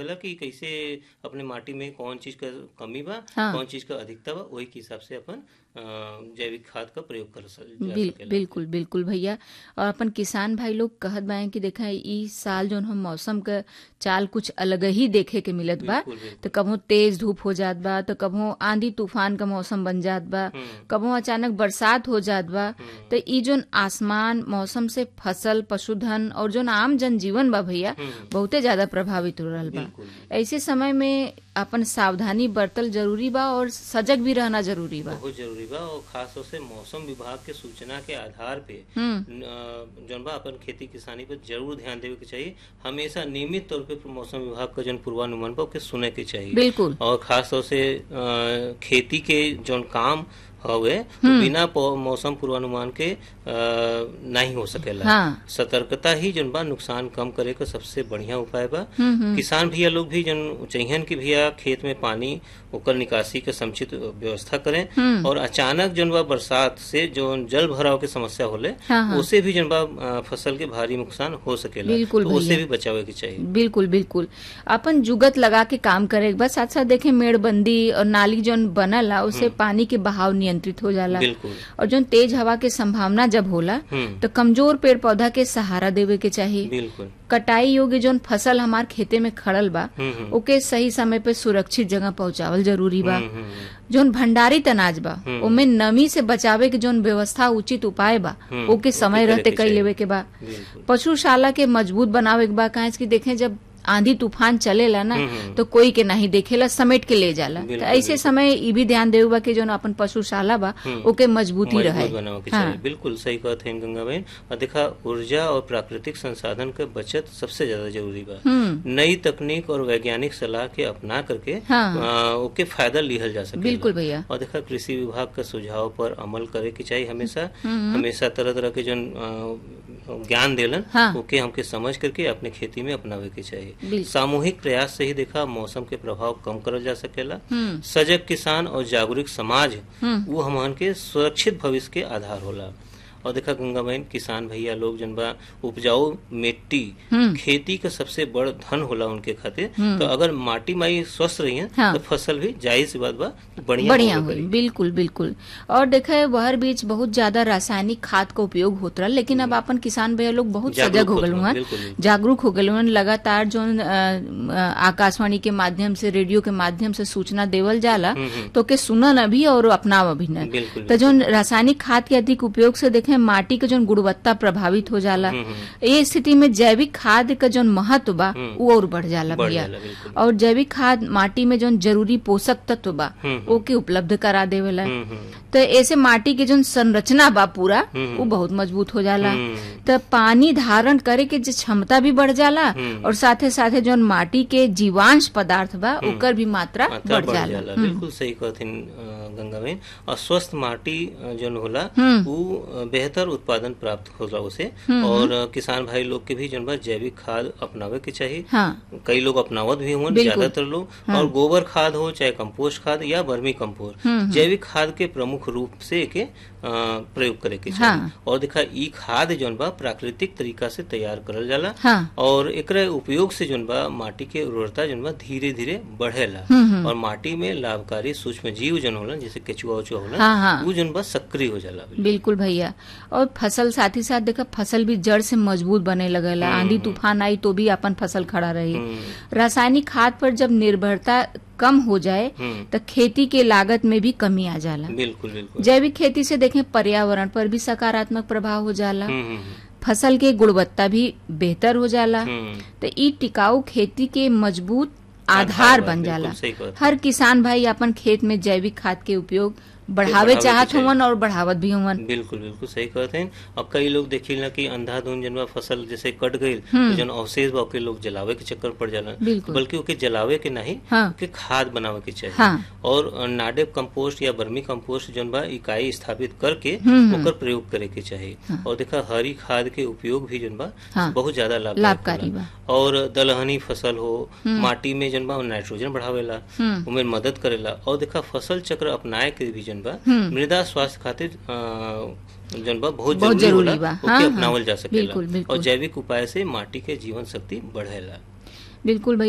सकेला कि कैसे अपने माटी में कौन चीज का कमी बा हाँ। कौन चीज का अधिकता बा वही के हिसाब से अपन अ, जैविक खाद का प्रयोग कर स- जा बिल, सकेला बिल्कुल बिल्कुल भैया और अपन किसान भाई लोग कहत बाए कि देखा ई साल जो हम मौसम का चाल कुछ अलग ही देखे के मिलत बा बिल्कुल बिल्कुल तो कबो तेज धूप हो जात बा तो कबो आंधी तूफान का मौसम बन जात बा हम्म, कबो अचानक बरसात हो जात बा हम्म, तो ई जोन आसमान मौसम से फसल पशुधन और जोन आम जनजीवन बा भैया हम्म, बहुते ज्यादा प्रभावित हो रहल बा बिल्कुल ऐसे समय में अपन सावधानी बरतल जरूरी बा और सजग भी रहना जरूरी बा बहुत जरूरी बा और खास तौर से मौसम विभाग के सूचना के आधार पे हम्म न- जौन बा अपन खेती किसानी पर जरूर ध्यान देवे के चाहिए हमेशा नियमित तौर पे मौसम विभाग का जौन पूर्वानुमान बा ओके सुने के चाहिए बिल्कुल और खास तौर से अ, खेती के जौन काम हवे वो बिना पौ- मौसम पूर्वानुमान के अ, नहीं हो सकेला हाँ सतर्कता ही जौन बा नुकसान कम करे का सबसे बढ़िया उपाय बा हम्म हम्म किसान भैया लोग भी जन चाहिए कि भैया खेत में पानी ओकर निकासी के समुचित व्यवस्था करें हम्म। और अचानक जन बा बरसात से जो जल भराव के समस्या होले हाँ, हाँ। उसे भी जन बा अ, फसल के भारी नुकसान हो सकेला बिल्कुल तो उसे भैया। भी बचावे के चाहिए बिल्कुल बिल्कुल अपन जुगत लगा के काम करे के बाद साथ साथ देखे मेड़बंदी और नाली जोन बनला उससे पानी के बहाव नियंत्रित हो जाला बिल्कुल और जोन तेज हवा के संभावना जब होला हम्म तो कमजोर पेड़ पौधा के सहारा देवे के चाहिए बिल्कुल कटाई योग्य जोन फसल हमार खेते में खड़ल बा हम्म हम्म, ओके सही समय पे सुरक्षित जगह पहुंचावल जरूरी बा हम्म, हम्म, जोन भंडारित अनाज बा हम्म। ओमे नमी से बचावे के जोन व्यवस्था उचित उपाय बा हम्म, ओके समय ओके करे रहते के कई चाहिए। लेवे के बा बिल्कुल पशुशाला के मजबूत बनावे के बा काहे कि देखें जब आंधी तूफान चलेला ना हम्म। तो कोई के नहीं देखेला समेट के ले जाला तो बिल्कुल, ऐसे बिल्कुल। समय ई भी ध्यान देवे बा कि जोन अपन पशुशाला बा हम्म। ओके मजबूती मजबूत रहे बनावे के हाँ। चाहिए बिल्कुल सही कहत है गंगा बहन और देखा ऊर्जा और प्राकृतिक संसाधन के बचत सबसे ज्यादा जरूरी बा हम्म नई तकनीक और वैज्ञानिक सलाह के अपना करके हाँ। आ, ओके फायदा लिहल जा सके बिल्कुल भैया और देखा कृषि विभाग का सुझाव पर अमल करे के चाहिए हमेशा हमेशा तरह तरह के जो ज्ञान देलन हाँ। ओके हमके समझ करके अपने खेती में अपनावे के चाहिए बिल्कुल सामूहिक प्रयास से ही देखा मौसम के प्रभाव कम करल जा सकेला हम्म सजग किसान और जागरूक समाज हम्म वो हमन के सुरक्षित भविष्य के आधार होला और देखा गंगा बहन किसान भैया लोग जन बा उपजाऊ मिट्टी हम्म खेती का सबसे बड़ धन होला उनके खातिर हम्म। तो अगर माटी माई स्वस्थ रही है हाँ। तो फसल भी जाहिर सी बात बा बढ़िया बढ़िया होबे हुई करी। बिल्कुल बिल्कुल और देखा बहर बीच बहुत ज्यादा रासायनिक खाद का उपयोग होत रहा लेकिन अब अपन किसान भैया लोग बहुत जागरूक सजग हो होत गए बा, हैं बिल्कुल, बिल्कुल। जागरूक हो गए हैं लगातार जो अ, अ, आकाशवाणी के माध्यम से रेडियो के माध्यम से सूचना देवल जाला हम्म, हम्म, तो के सुनन अभी और अपनाव अभी न बिल्कुल तो जो रासायनिक खाद के अधिक उपयोग से देखें माटी के जो गुणवत्ता प्रभावित हो जाला हम्म, हम्म, ये स्थिति में जैविक खाद का जो महत्व बा हम्म। वो और बढ़ जाला बढ़ भैया जाला बिल्कुल और जैविक खाद माटी में जो जरूरी पोषक तत्व बा हम्म, ओके उपलब्ध करा देवेला हम्म, हम्म, तो ऐसे माटी के जो संरचना बा पूरा हम्म। वो बहुत मजबूत हो जाला हम्म, तो पानी धारण करे के जो क्षमता भी बढ़ जाला हम्म। और साथे साथे जो माटी के जीवांश पदार्थ बा ओकर भी मात्रा मात्रा बढ़ जाला हम्म। बिल्कुल सही कहथिन अ, गंगा बहन और स्वस्थ माटी अ, जौन होला हम्म। वो अ, बेहतर उत्पादन प्राप्त होला उसे और अ, किसान भाई लोग के भी जौन बा जैविक खाद अपनावे के चाहिए हाँ कई लोग अपनावत भी हुए बिल्कुल। ज्यादातर लोग और गोबर खाद हो चाहे कंपोस्ट खाद या वर्मी कंपोस्ट हम्म, जैविक खाद के प्रमुख रूप से के अ, प्रयोग करे के चाहिए हाँ। और देखा ई खाद जौन बा प्राकृतिक तरीका से तैयार करल जाला हाँ और एकरे उपयोग से जौन बा माटी के उर्वरता जौन बा धीरे धीरे बढ़ेला हम्म, हम्म। और माटी में लाभकारी सूक्ष्म जीव जौन होला जैसे केचुआ उचुआ होला हाँ हाँ वो जौन बा सक्रिय हो जाला बिल्कुल भैया और फसल साथ ही साथ देखा फसल भी जड़ से मजबूत बने लगेला आंधी तूफान आई तो भी अपन फसल खड़ा रही हम्म, रासायनिक खाद पर जब निर्भरता कम हो जाए हम्म, तो खेती के लागत में भी कमी आ जाला बिल्कुल बिल्कुल जैविक खेती से देखें पर्यावरण पर भी सकारात्मक प्रभाव हो जाला हम्म, हम्म, फसल के गुणवत्ता भी बेहतर हो जाला हम्म, तो ई टिकाऊ खेती के मजबूत आधार बा, बन बिल्कुल जाला सही कहत हर किसान भाई अपन खेत में जैविक खाद के उपयोग बढ़ावे बढ़ावे के चाहत चाहिए। हुवन और बढ़ावत भी हुवन बिल्कुल बिल्कुल सही कहते हैं अब कई लोग देखिला कि अंधाधुन जनवा फसल जैसे कट गई हम्म। तो जन अवशेष बा ओके लोग जलावे के चक्कर पड़ जाला बिल्कुल। बल्कि ओके जलावे के नहीं हाँ ओके खाद बनावे के चाहिए हाँ और नाडेप कंपोस्ट या बर्मी कंपोस्ट जन बा इकाई स्थापित करके हम्म। ओकर प्रयोग करे के चाहिए हाँ। और देखा हरी खाद के उपयोग भी जन बा हाँ। बहुत ज्यादा लाभकारी लाभकारी बा और दलहनी फसल हो माटी में जन बा नाइट्रोजन बढ़ावेला हम्म उमें मदद करेला और देखा फसल चक्र अपनाए के भी जन बा हम्म। मृदा स्वास्थ्य खातिर अ, जन बा बहुत बहुत जरूरी जरूरी होला बा। ओके हाँ, हाँ। अपनावल जा सकेला बिल्कुल, बिल्कुल। और जैविक उपाय से माटी के जीवन शक्ति बढ़ेला बिल्कुल भैया